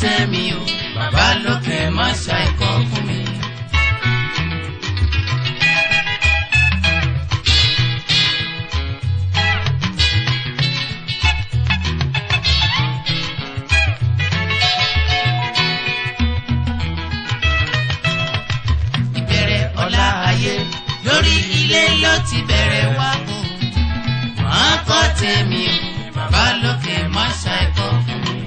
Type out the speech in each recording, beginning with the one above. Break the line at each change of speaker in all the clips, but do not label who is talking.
tèmi o bàbá lókè má ṣàìkọ́ fún mi. ìbẹ̀rẹ̀ ọ̀la ayé lórí ilé ló ti bẹ̀rẹ̀ wá o. Màá kọ́ tèmi o, bàbá lókè má ṣàìkọ́ fún mi.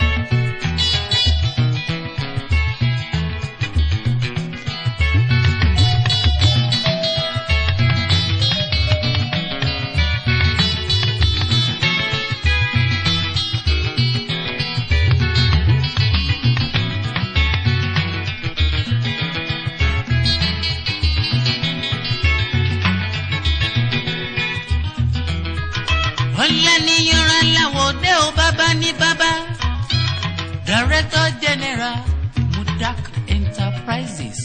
ọ̀lẹ́ ni yanran láwọ̀ dé o bàbá ní bàbá. director general mudak enterprises.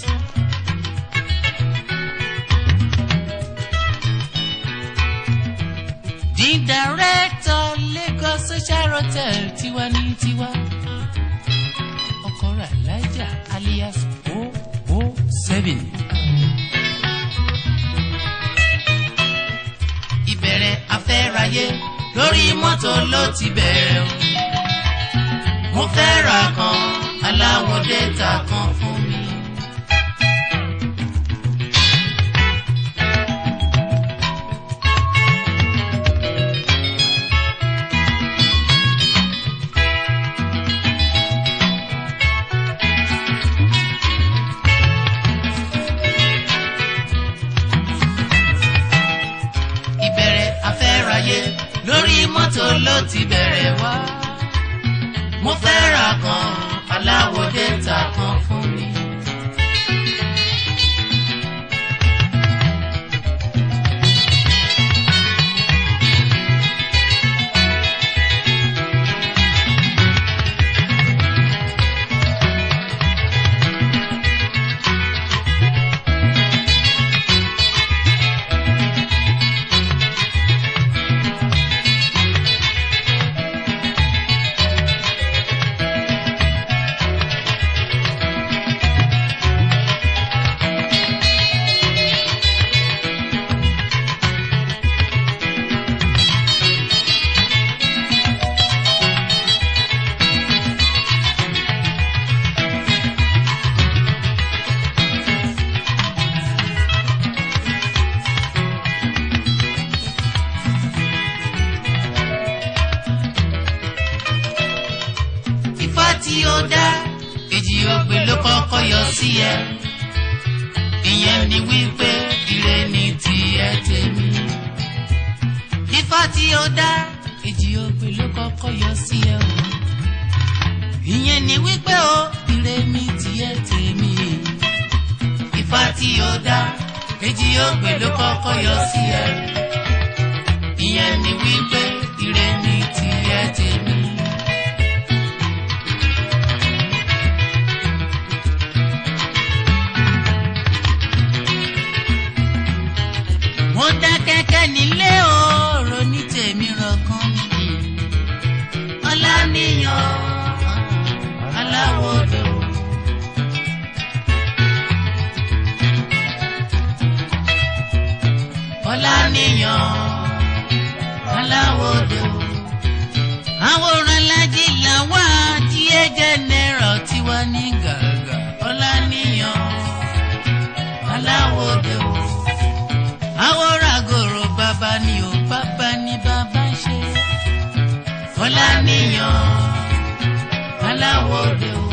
the director lagos social hotel tiwa ní tiwa. ọkọ rẹ̀ alájà alias 007. ìbẹ̀rẹ̀ afẹ́ráyé lórí mọ́tò ló ti bẹ̀rẹ̀ o. mo fẹ́ ra kan aláwọ̀ dẹ́ta kan fún mi. ìbẹ̀rẹ̀ afẹ́ráyé lórí mọ́tò ló ti bẹ̀rẹ̀ wá. mo fẹ́ ra kan aláwọ̀ dẹ́ta kan fún mi. Ifá tí ó dá èjì ògbè ló kọ́kọ́ yọ sí ẹ. Ìyẹn ni wípé ire ni tiẹ̀ tèmi. Ifá tí ó dá èjì ògbè ló kọ́kọ́ yọ sí ẹ o. Ìyẹn ni wípé o ire ni tiẹ̀ tèmi. Ifá tí ó dá èjì ògbè ló kọ́kọ́ yọ sí ẹ. Ìyẹn ni wípé ire ni tiẹ̀ tèmi. mo dá kẹ́kẹ́ nílé òòrò ní tèmi rọ̀kan mi. ọláníyàn aláwọ̀dò. ọláníyàn aláwọ̀dò. àwòrán lájí làwọn àti ẹ̀jẹ̀ náírà tiwa ní gàgà. ọláníyàn aláwọ̀dò àwòrán-àgòrò bàbá ni ò bàbá ni bàbá ń ṣe. Fọláníyàn aláwọ̀dé o.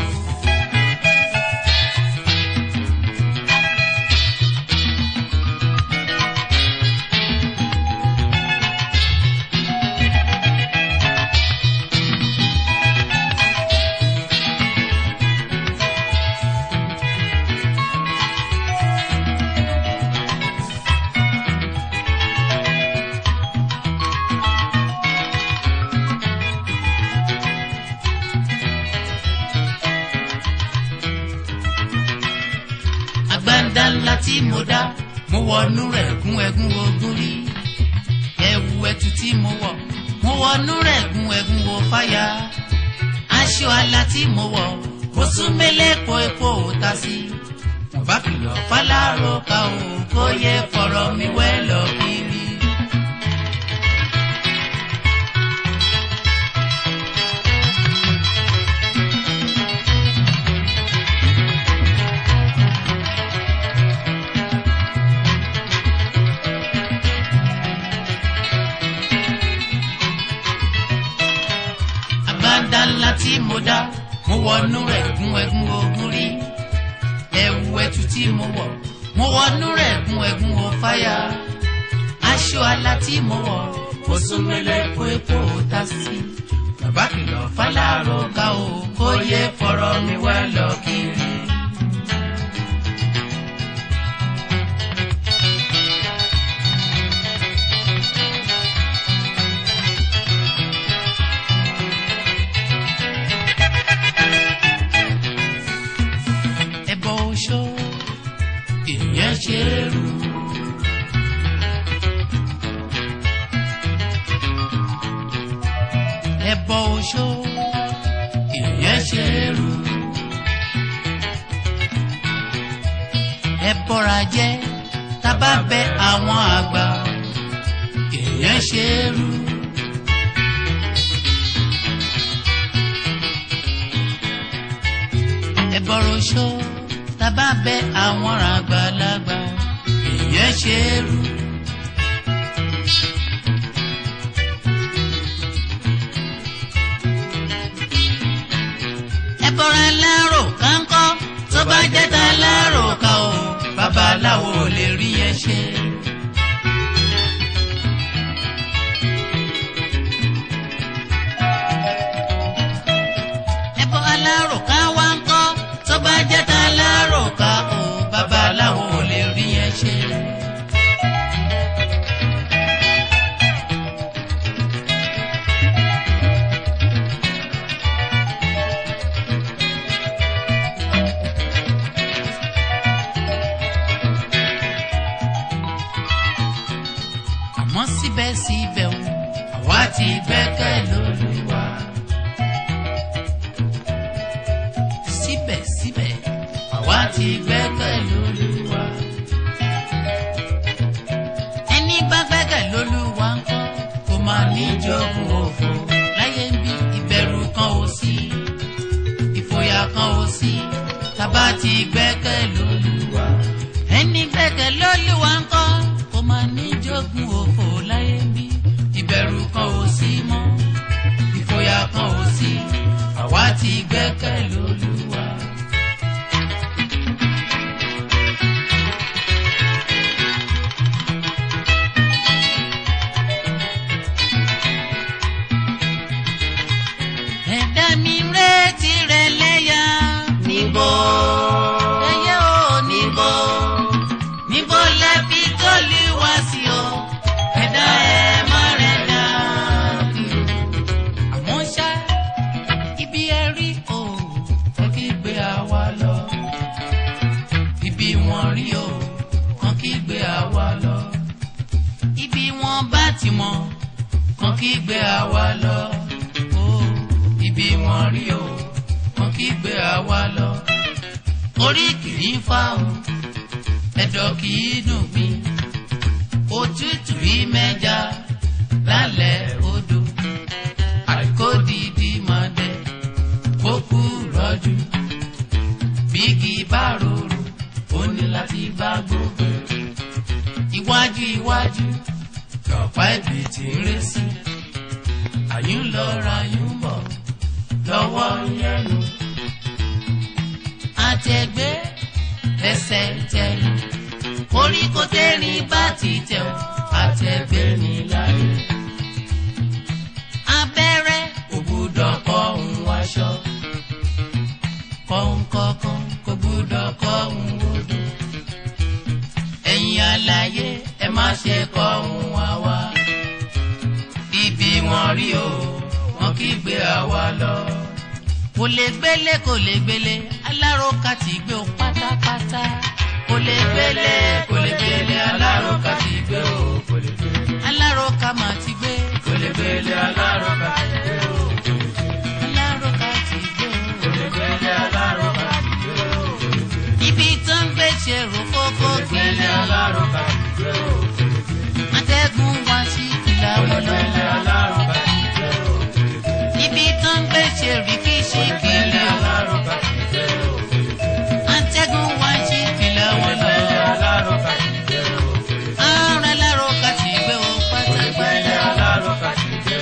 àgbàǹdà ńlá tí mo dá mo wọnú rẹ̀ gún ẹ̀gún ogún rí ẹ̀wù ẹ̀tù tí mo wọ̀ mo wọnú rẹ̀ gún ẹ̀gún wo fáyà aṣọ àlà tí mo wọ̀ mo sún mélèpo epo ta sí bàbá kìlọ̀ fálárò ká o kó yẹ fọ̀rọ̀ mi wẹ́ lọ kiri. àgbàdá ńlá tí mo dá mo wọnú rẹ̀ gún ẹgún ogun rí ẹ̀wù ẹ̀tù tí mo wọ̀ mo wọnú rẹ̀ gún ẹgún o fáyà aṣọ àlà tí mo wọ̀ mo sún mẹ́lẹ̀ kó epo ta sí bàbá kìlọ̀ fálárò ká o kó yẹ fọ̀rọ̀ mi wá lọ kiri. ẹbọ oṣó ìyẹn ṣe é rú. ẹbọ oṣó ìyẹn ṣe é rú. ẹbọra jẹ tábà bẹ àwọn àgbà ìyẹn ṣe é rú. ẹbọrọ ṣó tábà bẹ àwọn àgbàlagbà ìyẹn ṣe é rú. ẹbọra lárò kánkọ́ tó bá jẹ́ ta lárò ká o babaláwo ò lè rí ẹ ṣe. ẹbọ alárò ká wá ń kọ́ tó bá jẹ́ ta alárò ká o babaláwo ò lè rí ẹ ṣe. àmọ́ síbẹ̀síbẹ̀ o àwa ti gbẹ́kẹ̀ lÓlúwa. síbẹ̀síbẹ̀ àwa ti gbẹ́kẹ̀ lÓlúwa. ẹni bá gbẹ́kẹ̀ lÓlúwa ń kọ́ kó máa ní jogún òfò láyé ń bí ìbẹ̀rù kan ò sí ìfòyà kan ò sí tàbá ti gbẹ́kẹ̀ lÓlúwa. ẹni gbẹ́kẹ̀ lÓlúwa ń kọ́ kó máa ní jogún òfò láyé ń bí ìbẹ̀rù kan ò sí mọ́ ìfòyà kan ò sí àwa ti gbẹ́kẹ̀ lÓlúwa. ẹ̀dá mi retí rẹ̀ lẹ́yà níbo ẹyẹ ò níbo níbo lẹ fi tọ́lú wá sí o ẹ̀dá ẹ̀ má rẹ̀ dá kiri àmọ́ ṣá ibi ẹ rí o ẹ kí gbé àwa lọ ibi wọn rí o kan kí gbé àwa lọ ibi wọn bá ti mọ kan kí gbé àwa lọ o ibi wọn rí o kan kí gbé àwa lọ orí kìí fa o ẹ̀dọ̀ kìí dùn mí òtútù rí mẹ́ja lálẹ́ odò àìkó dìdí máa dẹ kókú rọ́jú bígi bá rorò ó ní láti bá gbogbo iwájú iwájú lọ́pàá ibi tí ń ré sí àyùn lọ ra àyùn bọ̀ lọ́wọ́ yẹnu àtẹ̀gbé ẹsẹ̀ tẹ̀yìn koríko tẹ́rin bá ti tẹ̀ ọ́ àtẹ̀gbé ní láyé abẹ́rẹ́ kò gbúdọ̀ kọ́ òun wáṣọ. kọ̀ǹkọ̀kan kò gbúdọ̀ kọ́ òun wodò. ẹ̀yin àlàyé ẹ má ṣe kọ́ òun wá wá. ibi wọn rí o wọn kì í gbé àwa lọ. kò lè gbélé kò lè gbélé aláròkà ti gbé o pátápátá. kò lè gbélé kò lè gbélé aláròkà ti gbé o kò lè gbélé. aláròkà mà ti gbé. kò lè gbélé aláròkà ti gbé o. aláròkà ti pẹ̀lẹ́ atẹ́gùn wá sí ìlà wọn lọ. ibi tó ń gbé ṣe rí kí ṣe kiri o. atẹ́gùn wá sí ìlà wọn lọ. ààrẹ lárò ká ti gbé o pátápátá.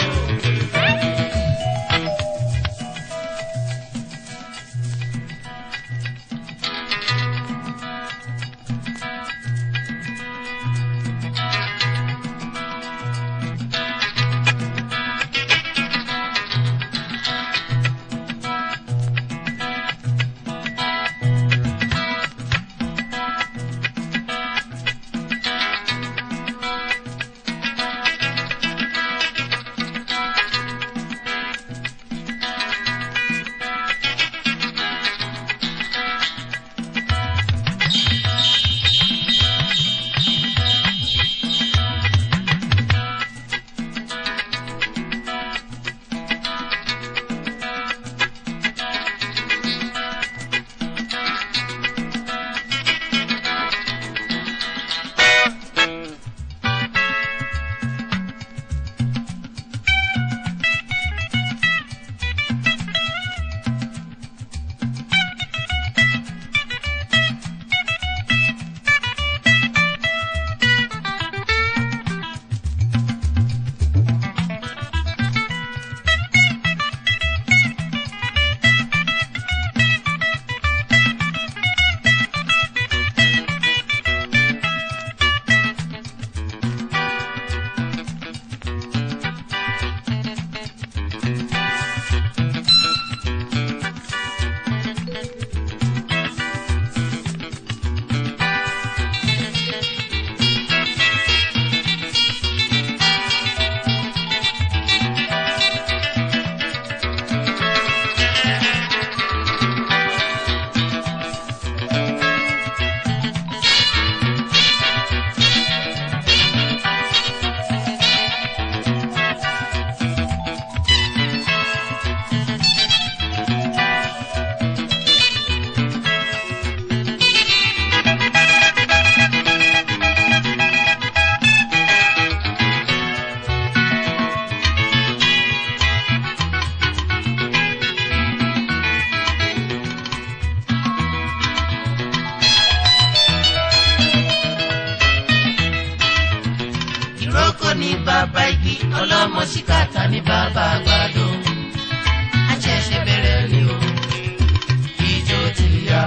ìrókò ní bàbá igi ọlọ́mọ síkàtà ní bàbá àgbàdo àṣẹ̀ṣẹ̀ bẹ̀rẹ̀ ni o ìjó ti yá.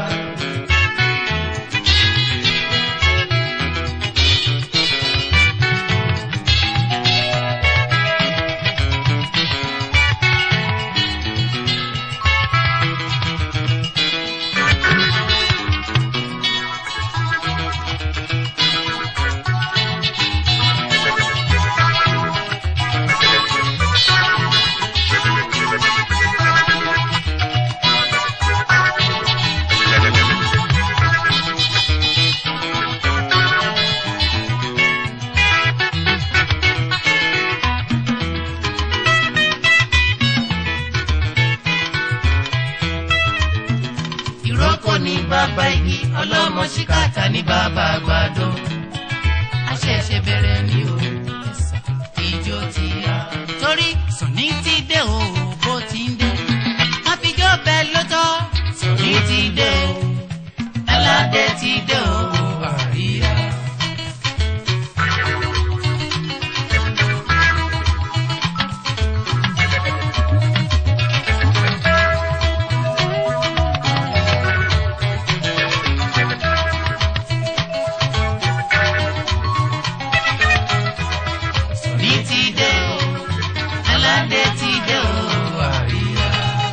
ìrókò ní bàbá igi ọlọ́mọ síkàtà ní bàbá àgbàdo àṣẹ̀ṣẹ̀ bẹ̀rẹ̀ ni o ìjó ti yá. torí sùnì ti dé o bó ti ń dé wọ́n fi jó bẹ́ẹ̀ lọ́tọ́ sùnì ti dé o ẹlẹ́dẹ̀ ti dé o àríyá. sùnì ti dé o ẹlẹ́dẹ̀ ti dé o àríyá.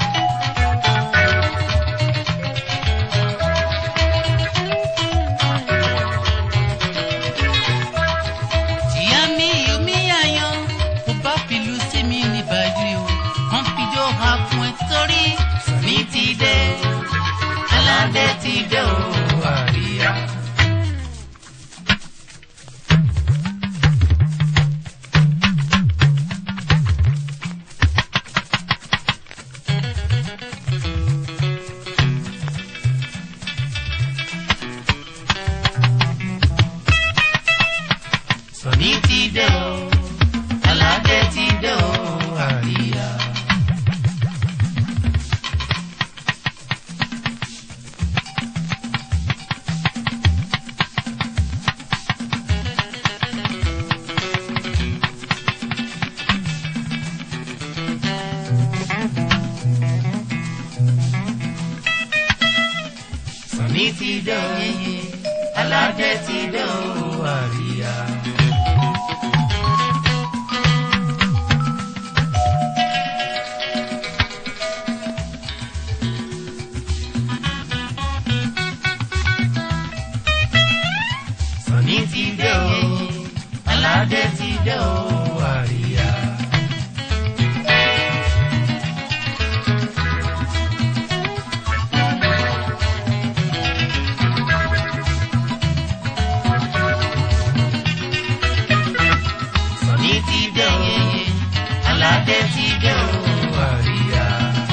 tìyá mi yomi yayan kò bá fìlú sí mi ní bàjẹ́ o wọ́n fi jó ha fún ẹ torí mi ti dé aládé ti dé o àríyá. Sọ̀ní ti dé o yeye aládé ti dé o àríyá. Sọ̀ní ti dé o aládé ti dé o àríyá. Sọ̀ní ti dé o aládé ti dé o àríyá.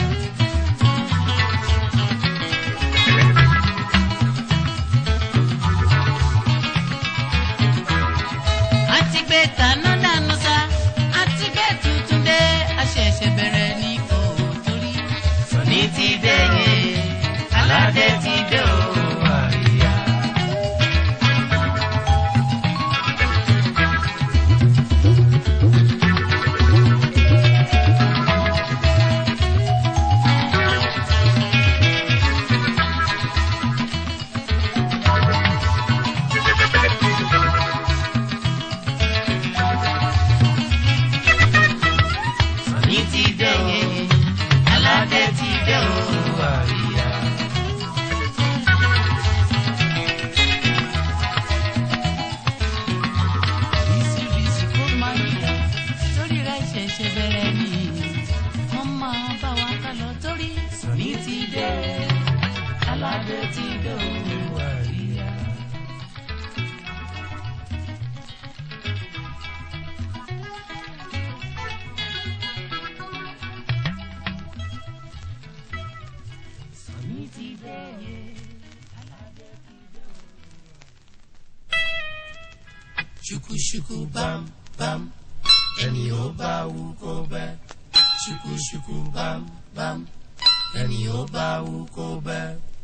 àti gbé tàná dànù sá àti gbé tuntun dé àṣẹ̀ṣẹ̀ bẹ̀rẹ̀ ní òótórí.
Sọ̀ní ti dé yé aládé ti dé o àríyá. Sọ̀ní ti dé o aládé ti dé o àríyá.
bísíbísí kó má yíyá torí rẹ̀ ṣẹ̀ṣẹ̀ bẹ̀rẹ̀ ní. wọ́n máa bá wa ká lọ torí
Sọ̀ní ti dé aládé ti dé o àríyá. Sọ̀ní ti dé yé aládé ti dé o. Ṣùkúṣùkú bám bám ẹni ó bá wú kó bẹ́. Ṣùkúṣùkú bám bám ẹni ó bá wú kó bẹ́.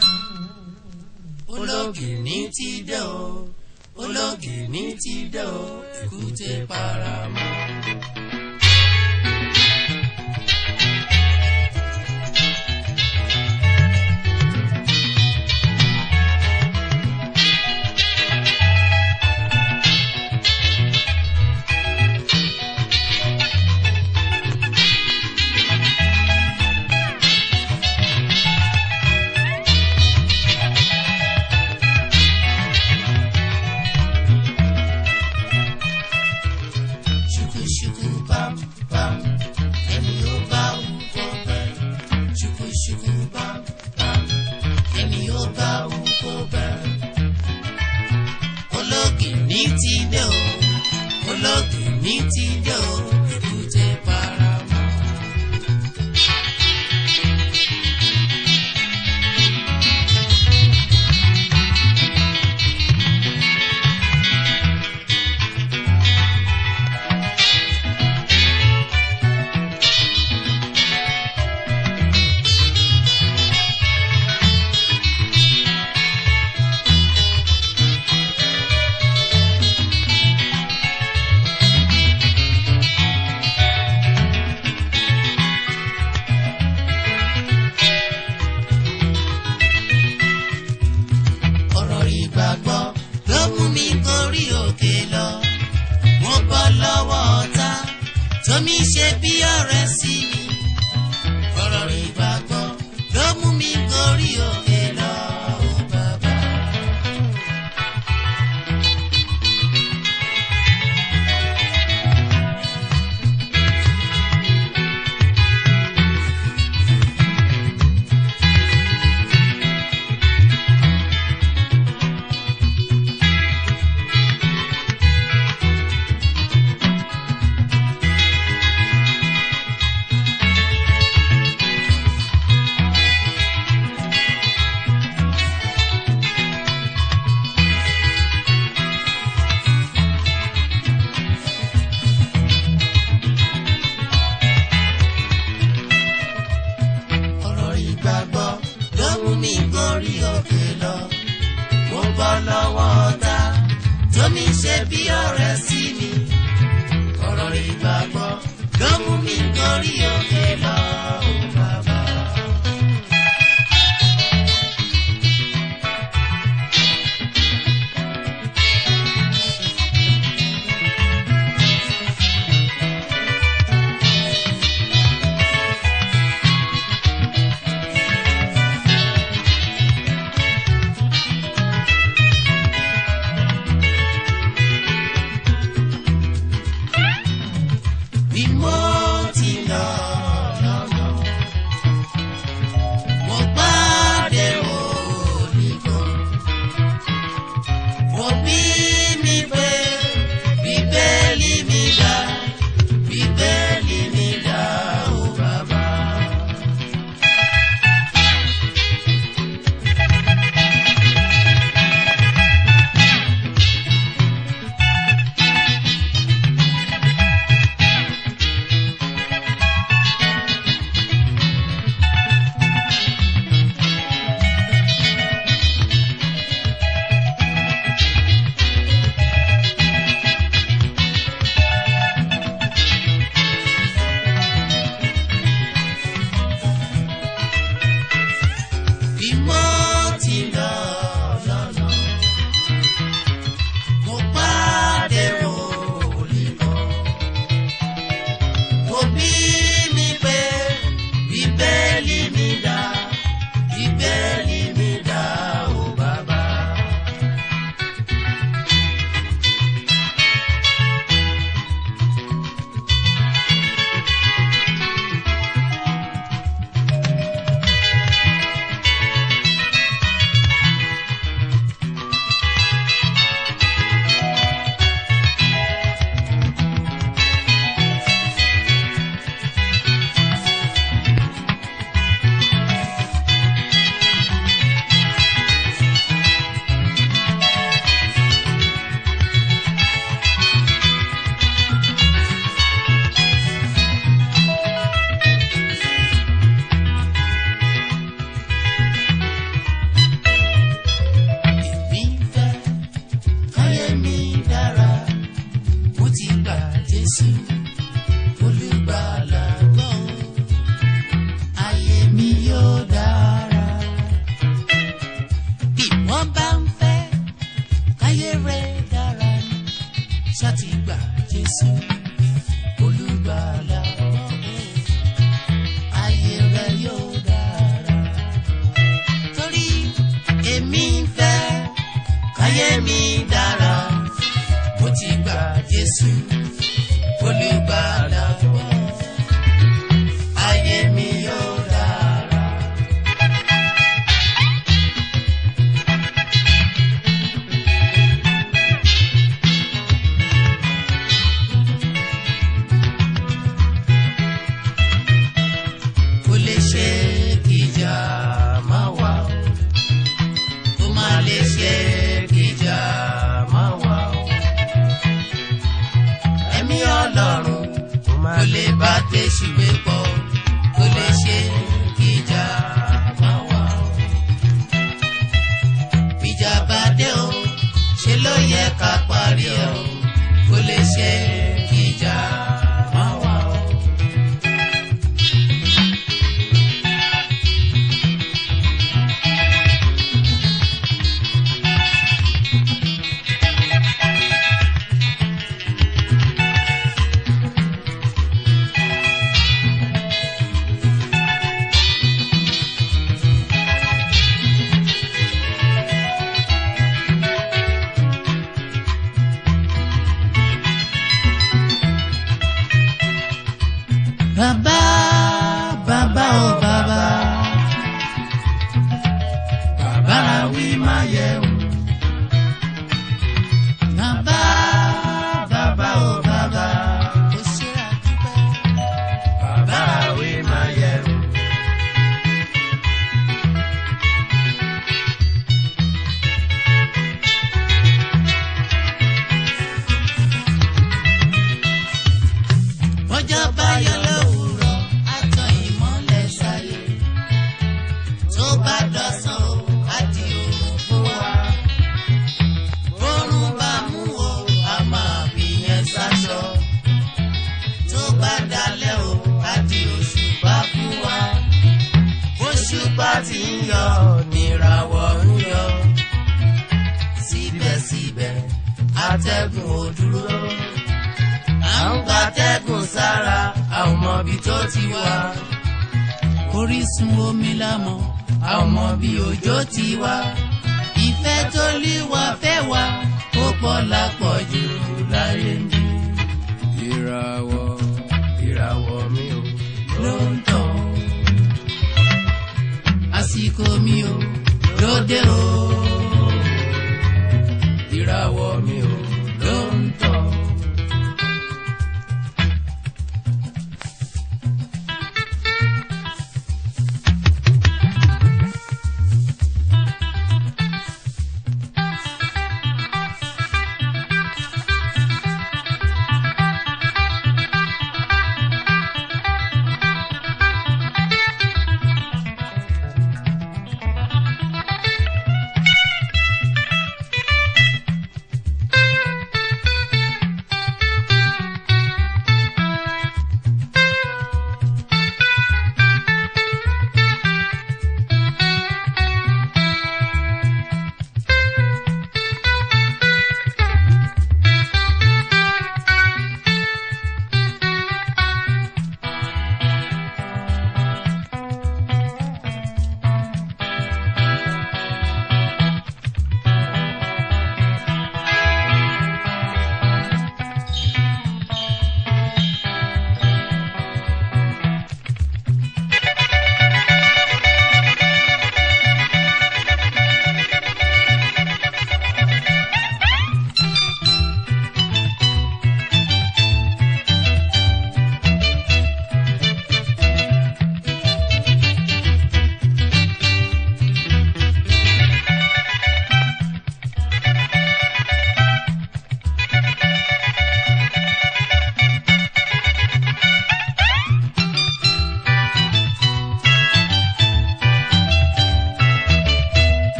Ológìní ti dé o, ológìní ti dé o, èkúté paramọ́. Ṣùkúṣùkú bám bám ẹni ó bá wú kó bẹ́. Ṣùkúṣùkú bám bám ẹni ó bá wú kó bẹ́. Ológìní ti dé o, ológìní ti dé o, èkúté paramọ́. ọ̀rọ̀ ìgbàgbọ́ ló mú mi gorí òkè lọ. mo bọ́ lọ́wọ́ ọ̀tá tómi ṣe bí ọ̀rẹ́ sí mi. ọ̀rọ̀ ìgbàgbọ́ ló mú mi gorí òkè lọ. ó bàbá. ọ̀rọ̀ ìgbàgbọ́ ló mú mi gorí òkè lọ. mo bọ́ lọ́wọ́ ọ̀tá tómi ṣe bí ọ̀rẹ́ sí mi. ọ̀rọ̀ ìgbàgbọ́ ló mú mi gorí òkè lọ. ó bàbá. ayé mi dára mo ti gba Jésù olùgbàlà gbọ́ ayé mi yóò dára. kò lè ṣe kìjà má wà o kó má lè ṣe kìjà má wà o ẹ̀mí ọlọ́run kò lè bá tẹ̀sí gbé pọ̀ kò lè ṣe kìjà má wà o ìjà bá dé o ṣe ló yẹ ká parí ẹ o kò lè ṣe kìjà má wà o. Bàbá, bàbá o bàbá. Bàbá la wí máa yẹ o. Bàbá, bàbá o bàbá. Ó ṣe àdúpẹ́. Bàbá la wí máa yẹ o. Ọjọ́ bá yọ lówùúrọ̀, á tan ìmọ́lẹ̀ sáyé. Tó bá dọ̀sán o, á di òòrùn fún wa. Bórun bá mú o, a máa fi yẹn sáṣọ. Tó bá dalẹ̀ o, á di òṣùpá fún wa. Òṣùpá ti ń yọ, níràwọ̀ ń yọ. Síbẹ̀síbẹ̀, atẹ́gùn ò dúró à ń gbatẹ́gùn sára a ò mọ ibi tó ti wá. orísun omi la mọ̀ a ò mọ bí òjò ti wá. ìfẹ́ tó lé wa fẹ́ wa ó pọ̀ lápọ̀jù láyé ń bí. ìràwọ̀ ìràwọ̀ mi ò ló ń tàn. àsìkò mi ò lóde o. ìràwọ̀ mi ò ló ń tàn.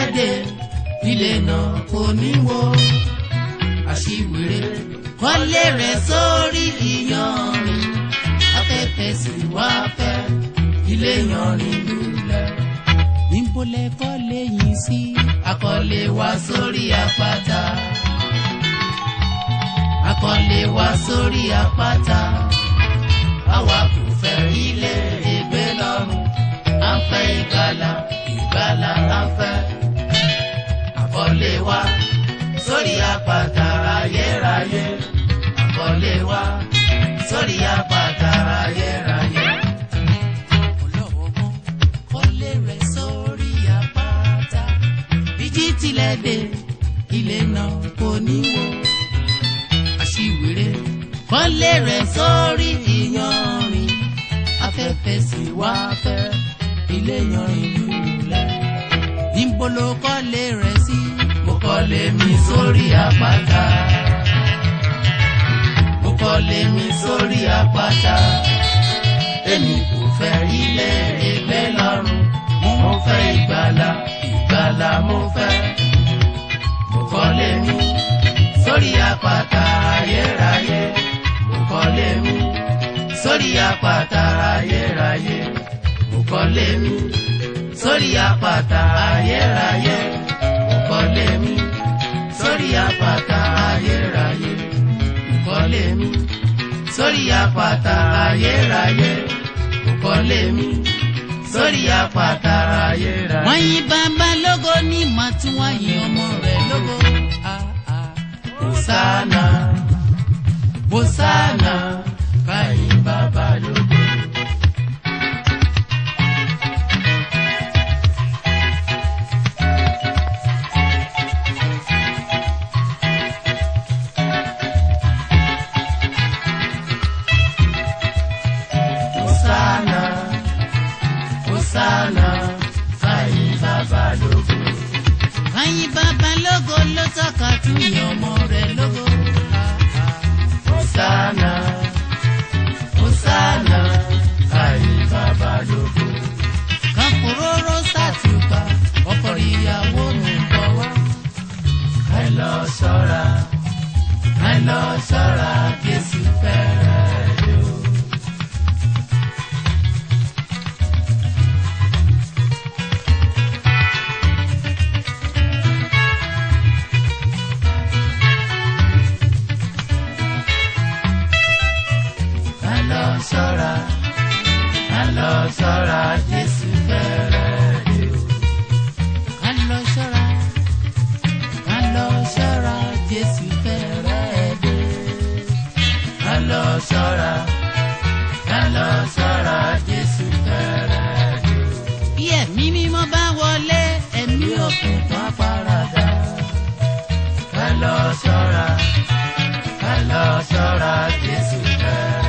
tilẹ̀ dé ilé náà kò ní wó àṣìwèrè kọ́lé rẹ̀ sórí ìyanrìn afẹ́fẹ́ sì wá fẹ́ ilé yanrìn lulẹ̀ níbo lẹ kọ́lé yìí sí akọ́lé wa sórí àpáta akọ́lé wa sórí àpáta àwa kò fẹ́ ilé ìgbé lọ́rùn à ń fẹ́ ìgbàlà ìgbàlà à ń fẹ́ akọ́lé wa sórí àpáta ayérayé akọ́lé wa sórí àpáta ayérayé. ọlọ́wọ́gbọ́n kọ́lé rẹ̀ sórí àpáta bíjí tilẹ̀ dé ilé náà kò ní wó àṣìwèrè kọ́lé rẹ̀ sórí ìyanrìn afẹ́fẹ́ sì wá fẹ́ ilé yanrìn lulẹ̀ níbo ló kọ́lé rẹ̀ sí mo kọ́lé mi sórí àpáta mo kọ́lé mi sórí àpáta èmi kò fẹ́ ilé ìgbé lọ́rùn mo fẹ́ ìgbàlà ìgbàlà mo fẹ́ mo kọ́lé mi sórí àpáta ayérayé mo kọ́lé mi sórí àpáta ayérayé mo kọ́lé mi sórí àpáta ayérayé mo kọ́lé mi sórí àpáta ayérayé mo kọ́lé mi sórí àpáta ayérayé mo kọ́lé mi sórí àpáta ayérayé. wọ́n yí bàbá lógo ní màtúwọ̀n yí ọmọ rẹ̀ lógo. Ah, ah. Hosanna, Hosanna, káyìn bàbá lógo. Hosanna, Hosanna, káyìn bàbá lógo. Káyìn bàbá lógo ló tọ́ka tún yan ọmọ rẹ̀ lógo. Hosanna, Hosanna, káyìn bàbá lógo. Kàkúróró sàtúbà, ọkọ ìyàwó mi bọ̀ wá. Ẹ lọ ṣọ́ra, ẹ lọ ṣọ́ra, Jésù fẹ́rẹ̀ dé o. ká lọ ṣọ́ra ká lọ ṣọ́ra jésù fẹ́rẹ̀ dé o. ká lọ ṣọ́ra ká lọ ṣọ́ra jésù fẹ́rẹ̀ dé. ká lọ ṣọ́ra ká lọ ṣọ́ra jésù fẹ́rẹ̀ dé o. bí ẹ̀mí mímọ́ bá wọlé ẹ̀mí òkùnkùn á paradà. ká lọ ṣọ́ra ká lọ ṣọ́ra jésù fẹ́rẹ̀ dé.